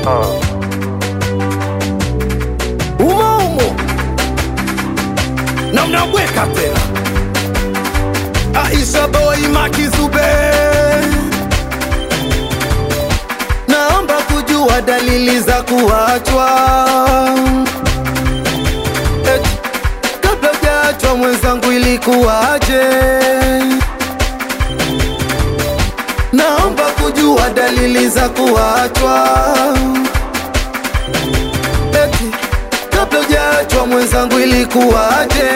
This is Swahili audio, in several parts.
umo umo na mnabweka tena Aisha boy Makizube, naomba kujua dalili za kuachwa Eti, kabla hujaachwa mwenzangu ilikuwaje? Naomba kujua dalili za kuachwa Eti, kabla hujaachwa mwenzangu ilikuwaje?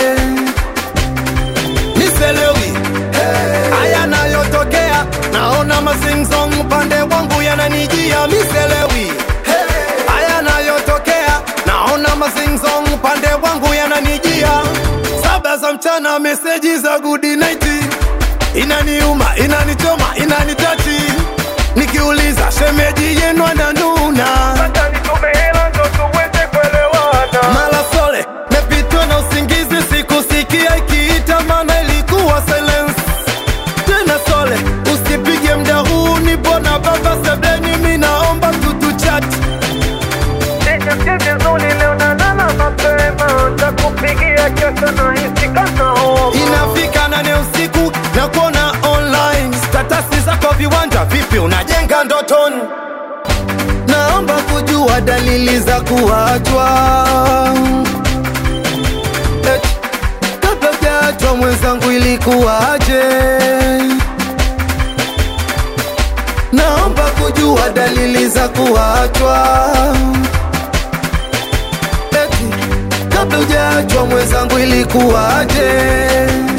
Niselewi haya nayotokea, naona mazingzong upande wangu yananijia. Miselewi haya nayotokea, naona mazingzong upande wangu yananijia. Saba za mchana, meseji za good night inaniuma, inanichoma, inanitachi. Nikiuliza shemeji yenu ananuna mala sole mepitwa na usingizi, sikusikia ikiita, maana ilikuwa silence. Tena sole, usipige mda huu, nipo na baba sebeni, mi naomba tutuchati inafika nane usiku na kuona online statasi zako viwanja vipi unajenga ndotoni naomba kujua dalili za kuachwa Eti, kabla hujaachwa mwenzangu ilikuwaje naomba kujua dalili za kuachwa Eti, kabla hujaachwa mwenzangu ilikuwaje